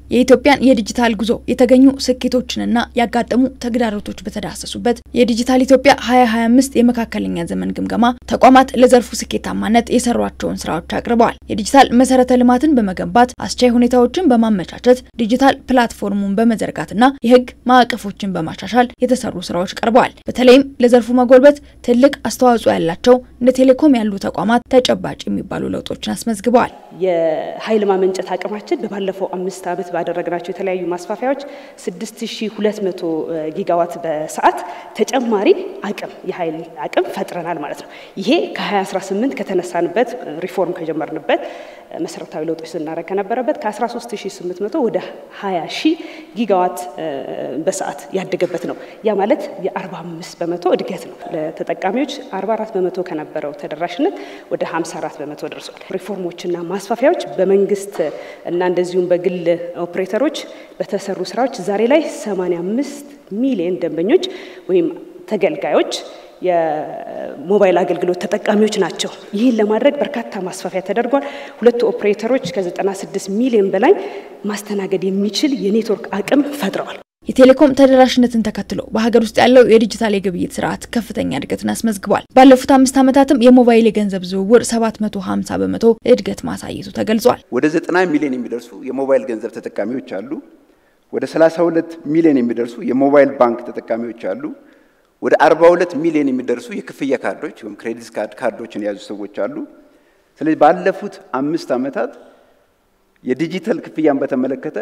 የኢትዮጵያን የዲጂታል ጉዞ የተገኙ ስኬቶችንና ያጋጠሙ ተግዳሮቶች በተዳሰሱበት የዲጂታል ኢትዮጵያ 2025 የመካከለኛ ዘመን ግምገማ ተቋማት ለዘርፉ ስኬታማነት የሰሯቸውን ስራዎች አቅርበዋል። የዲጂታል መሰረተ ልማትን በመገንባት አስቻይ ሁኔታዎችን በማመቻቸት ዲጂታል ፕላትፎርሙን በመዘርጋትና የህግ ማዕቀፎችን በማሻሻል የተሰሩ ስራዎች ቀርበዋል። በተለይም ለዘርፉ መጎልበት ትልቅ አስተዋጽኦ ያላቸው እንደ ቴሌኮም ያሉ ተቋማት ተጨባጭ የሚባሉ ለውጦችን አስመዝግበዋል። የኃይል ማመንጨት አቅማችን በባለፈው አምስት ዓመት ባደረግናቸው የተለያዩ ማስፋፊያዎች 6200 ጊጋዋት በሰዓት ተጨማሪ አቅም የኃይል አቅም ፈጥረናል ማለት ነው። ይሄ ከ2018 ከተነሳንበት ሪፎርም ከጀመርንበት መሰረታዊ ለውጦች ስናደርግ ከነበረበት ከ13800 ወደ 20 ሺህ ጊጋዋት በሰዓት ያደገበት ነው። ያ ማለት የ45 በመቶ እድገት ነው። ለተጠቃሚዎች 44 በመቶ ከነበረው ተደራሽነት ወደ 54 በመቶ ደርሷል። ሪፎርሞችና ማስፋፊያዎች በመንግስት እና እንደዚሁም በግል ኦፕሬተሮች በተሰሩ ስራዎች ዛሬ ላይ 85 ሚሊዮን ደንበኞች ወይም ተገልጋዮች የሞባይል አገልግሎት ተጠቃሚዎች ናቸው። ይህን ለማድረግ በርካታ ማስፋፊያ ተደርጓል። ሁለቱ ኦፕሬተሮች ከ96 ሚሊዮን በላይ ማስተናገድ የሚችል የኔትወርክ አቅም ፈጥረዋል። የቴሌኮም ተደራሽነትን ተከትሎ በሀገር ውስጥ ያለው የዲጂታል የግብይት ስርዓት ከፍተኛ እድገትን አስመዝግቧል። ባለፉት አምስት ዓመታትም የሞባይል የገንዘብ ዝውውር 750 በመቶ እድገት ማሳየቱ ተገልጿል። ወደ 90 ሚሊዮን የሚደርሱ የሞባይል ገንዘብ ተጠቃሚዎች አሉ። ወደ 32 ሚሊዮን የሚደርሱ የሞባይል ባንክ ተጠቃሚዎች አሉ። ወደ 42 ሚሊዮን የሚደርሱ የክፍያ ካርዶች ወይም ክሬዲት ካርድ ካርዶችን የያዙ ሰዎች አሉ። ስለዚህ ባለፉት አምስት ዓመታት የዲጂታል ክፍያን በተመለከተ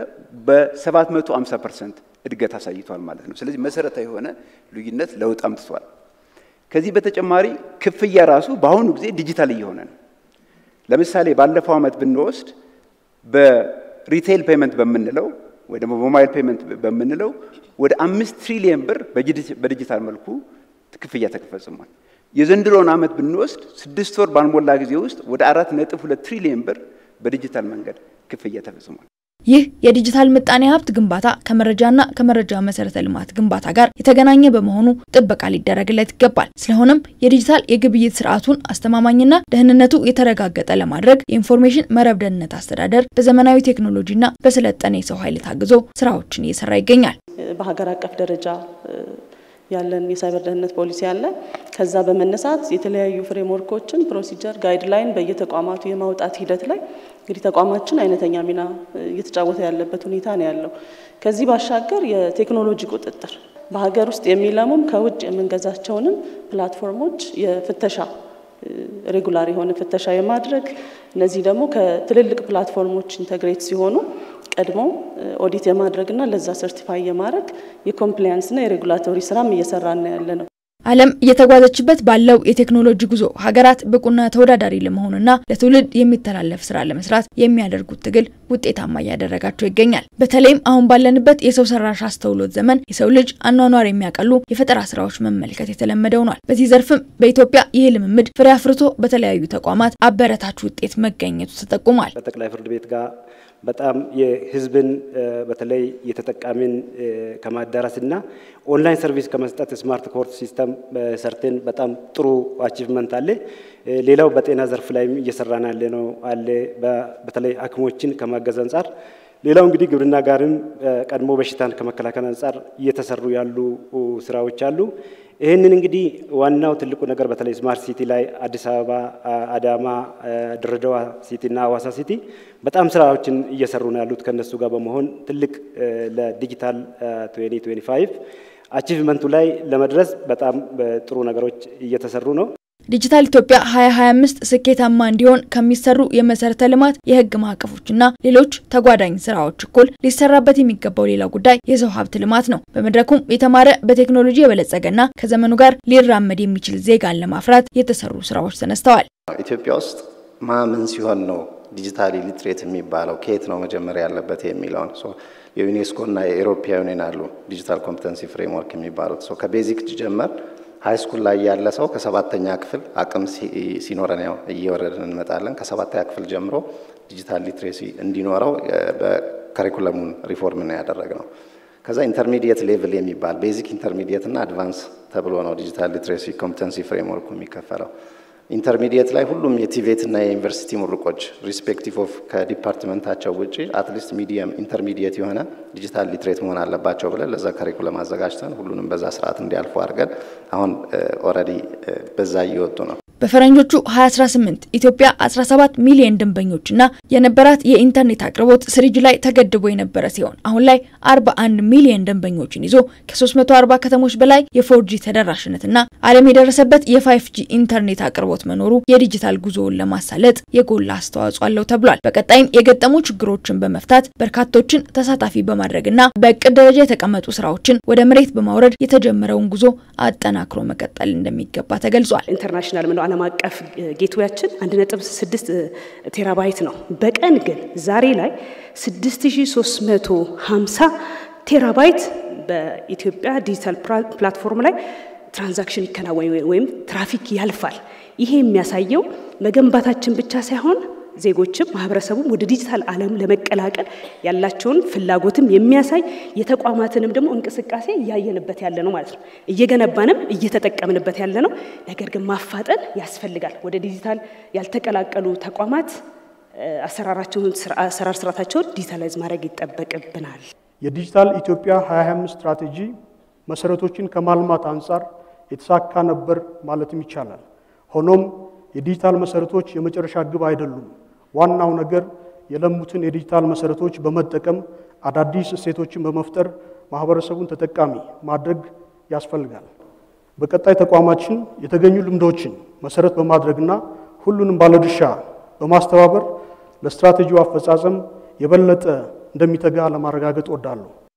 በ750 ፐርሰንት እድገት አሳይቷል ማለት ነው። ስለዚህ መሰረታዊ የሆነ ልዩነት ለውጥ አምጥቷል። ከዚህ በተጨማሪ ክፍያ ራሱ በአሁኑ ጊዜ ዲጂታል እየሆነ ነው። ለምሳሌ ባለፈው ዓመት ብንወስድ በሪቴይል ፔመንት በምንለው ወይ ደግሞ በሞባይል ፔመንት በምንለው ወደ አምስት ትሪሊየን ብር በዲጂታል መልኩ ክፍያ ተፈጽሟል። የዘንድሮውን ዓመት ብንወስድ ስድስት ወር ባልሞላ ጊዜ ውስጥ ወደ አራት ነጥብ ሁለት ትሪሊየን ብር በዲጂታል መንገድ ክፍያ ተፈጽሟል። ይህ የዲጂታል ምጣኔ ሀብት ግንባታ ከመረጃና ከመረጃ መሰረተ ልማት ግንባታ ጋር የተገናኘ በመሆኑ ጥበቃ ሊደረግለት ይገባል። ስለሆነም የዲጂታል የግብይት ስርዓቱን አስተማማኝና ደህንነቱ የተረጋገጠ ለማድረግ የኢንፎርሜሽን መረብ ደህንነት አስተዳደር በዘመናዊ ቴክኖሎጂና በሰለጠነ የሰው ኃይል ታግዞ ስራዎችን እየሰራ ይገኛል። በሀገር አቀፍ ደረጃ ያለን የሳይበር ደህንነት ፖሊሲ አለ። ከዛ በመነሳት የተለያዩ ፍሬምወርኮችን፣ ፕሮሲጀር፣ ጋይድላይን በየተቋማቱ የማውጣት ሂደት ላይ እንግዲህ ተቋማችን አይነተኛ ሚና እየተጫወተ ያለበት ሁኔታ ነው ያለው። ከዚህ ባሻገር የቴክኖሎጂ ቁጥጥር በሀገር ውስጥ የሚለሙም ከውጭ የምንገዛቸውንም ፕላትፎርሞች የፍተሻ ሬጉላር የሆነ ፍተሻ የማድረግ እነዚህ ደግሞ ከትልልቅ ፕላትፎርሞች ኢንተግሬት ሲሆኑ ቀድሞ ኦዲት የማድረግና ለዛ ሰርቲፋይ የማድረግ የኮምፕላያንስና የሬጉላቶሪ ስራም እየሰራን ያለ ነው። ዓለም እየተጓዘችበት ባለው የቴክኖሎጂ ጉዞ ሀገራት ብቁና ተወዳዳሪ ለመሆንና ለትውልድ የሚተላለፍ ስራ ለመስራት የሚያደርጉት ትግል ውጤታማ እያደረጋቸው ይገኛል። በተለይም አሁን ባለንበት የሰው ሰራሽ አስተውሎት ዘመን የሰው ልጅ አኗኗር የሚያቀሉ የፈጠራ ስራዎች መመልከት የተለመደ ሆኗል። በዚህ ዘርፍም በኢትዮጵያ ይህ ልምምድ ፍሬ አፍርቶ በተለያዩ ተቋማት አበረታች ውጤት መገኘቱ ተጠቁሟል። ከጠቅላይ ፍርድ ቤት ጋር በጣም የህዝብን በተለይ የተጠቃሚን ከማዳረስና ኦንላይን ሰርቪስ ከመስጠት ስማርት ኮርት ሲስተም ሰርተን በጣም ጥሩ አቺቭመንት አለ። ሌላው በጤና ዘርፍ ላይም እየሰራን ያለ ነው አለ በተለይ ሐኪሞችን ከማገዝ አንጻር ሌላው እንግዲህ ግብርና ጋርም ቀድሞ በሽታን ከመከላከል አንጻር እየተሰሩ ያሉ ስራዎች አሉ። ይህንን እንግዲህ ዋናው ትልቁ ነገር በተለይ ስማርት ሲቲ ላይ አዲስ አበባ፣ አዳማ፣ ድሬዳዋ ሲቲ እና ሀዋሳ ሲቲ በጣም ስራዎችን እየሰሩ ነው ያሉት ከነሱ ጋር በመሆን ትልቅ ለዲጂታል 2025 አቺቭመንቱ ላይ ለመድረስ በጣም ጥሩ ነገሮች እየተሰሩ ነው። ዲጂታል ኢትዮጵያ 2025 ስኬታማ እንዲሆን ከሚሰሩ የመሰረተ ልማት የህግ ማዕቀፎችና ሌሎች ተጓዳኝ ስራዎች እኩል ሊሰራበት የሚገባው ሌላ ጉዳይ የሰው ሀብት ልማት ነው። በመድረኩም የተማረ በቴክኖሎጂ የበለጸገና ከዘመኑ ጋር ሊራመድ የሚችል ዜጋን ለማፍራት የተሰሩ ስራዎች ተነስተዋል። ኢትዮጵያ ውስጥ ማምን ሲሆን ነው ዲጂታሊ ሊትሬት የሚባለው ከየት ነው መጀመሪያ ያለበት የሚለውን የዩኔስኮ እና የኤሮፓ ዩኒየን አሉ ዲጂታል ኮምፒተንሲ ፍሬምወርክ የሚባሉት ከቤዚክ ጀመር ሀይ ስኩል ላይ ያለ ሰው ከሰባተኛ ክፍል አቅም ሲኖረን ያው እየወረድን እንመጣለን። ከሰባተኛ ክፍል ጀምሮ ዲጂታል ሊትሬሲ እንዲኖረው በከሪኩለሙን ሪፎርም ነው ያደረግነው። ከዛ ኢንተርሚዲየት ሌቭል የሚባል ቤዚክ ኢንተርሚዲየት እና አድቫንስ ተብሎ ነው ዲጂታል ሊትሬሲ ኮምፒተንሲ ፍሬምወርኩ የሚከፈለው። ኢንተርሚዲየት ላይ ሁሉም የቲቬት እና የዩኒቨርሲቲ ምሩቆች ሪስፔክቲቭ ኦፍ ከዲፓርትመንታቸው ውጭ አትሊስት ሚዲየም ኢንተርሚዲየት የሆነ ዲጂታል ሊትሬት መሆን አለባቸው ብለን ለዛ ከሪኩለም አዘጋጅተን ሁሉንም በዛ ስርዓት እንዲያልፉ አድርገን አሁን ኦልሬዲ በዛ እየወጡ ነው። በፈረንጆቹ 2018 ኢትዮጵያ 17 ሚሊዮን ደንበኞችና የነበራት የኢንተርኔት አቅርቦት ስሪጅ ላይ ተገድቦ የነበረ ሲሆን አሁን ላይ 41 ሚሊዮን ደንበኞችን ይዞ ከ340 ከተሞች በላይ የፎርጂ ተደራሽነትና ዓለም የደረሰበት የፋይፍጂ ኢንተርኔት አቅርቦት መኖሩ የዲጂታል ጉዞውን ለማሳለጥ የጎላ አስተዋጽኦ አለው ተብሏል። በቀጣይም የገጠሙ ችግሮችን በመፍታት በርካቶችን ተሳታፊ በማድረግና በእቅድ ደረጃ የተቀመጡ ስራዎችን ወደ መሬት በማውረድ የተጀመረውን ጉዞ አጠናክሮ መቀጠል እንደሚገባ ተገልጿል። ኢንተርናሽናል ምለው ዓለም አቀፍ ጌትዌያችን 1.6 ቴራባይት ነው። በቀን ግን ዛሬ ላይ 6350 ቴራባይት በኢትዮጵያ ዲጂታል ፕላትፎርም ላይ ትራንዛክሽን ይከናወን ወይም ትራፊክ ያልፋል። ይሄ የሚያሳየው መገንባታችን ብቻ ሳይሆን ዜጎችም ማህበረሰቡም ወደ ዲጂታል ዓለም ለመቀላቀል ያላቸውን ፍላጎትም የሚያሳይ የተቋማትንም ደግሞ እንቅስቃሴ እያየንበት ያለ ነው ማለት ነው። እየገነባንም እየተጠቀምንበት ያለ ነው። ነገር ግን ማፋጠን ያስፈልጋል። ወደ ዲጂታል ያልተቀላቀሉ ተቋማት አሰራራቸውን አሰራር ስርዓታቸውን ዲጂታላይዝ ማድረግ ይጠበቅብናል። የዲጂታል ኢትዮጵያ 2025 ስትራቴጂ መሰረቶችን ከማልማት አንጻር የተሳካ ነበር ማለትም ይቻላል። ሆኖም የዲጂታል መሰረቶች የመጨረሻ ግብ አይደሉም። ዋናው ነገር የለሙትን የዲጂታል መሰረቶች በመጠቀም አዳዲስ እሴቶችን በመፍጠር ማህበረሰቡን ተጠቃሚ ማድረግ ያስፈልጋል። በቀጣይ ተቋማችን የተገኙ ልምዶችን መሰረት በማድረግና ሁሉንም ባለድርሻ በማስተባበር ለስትራቴጂው አፈጻጸም የበለጠ እንደሚተጋ ለማረጋገጥ እወዳለሁ።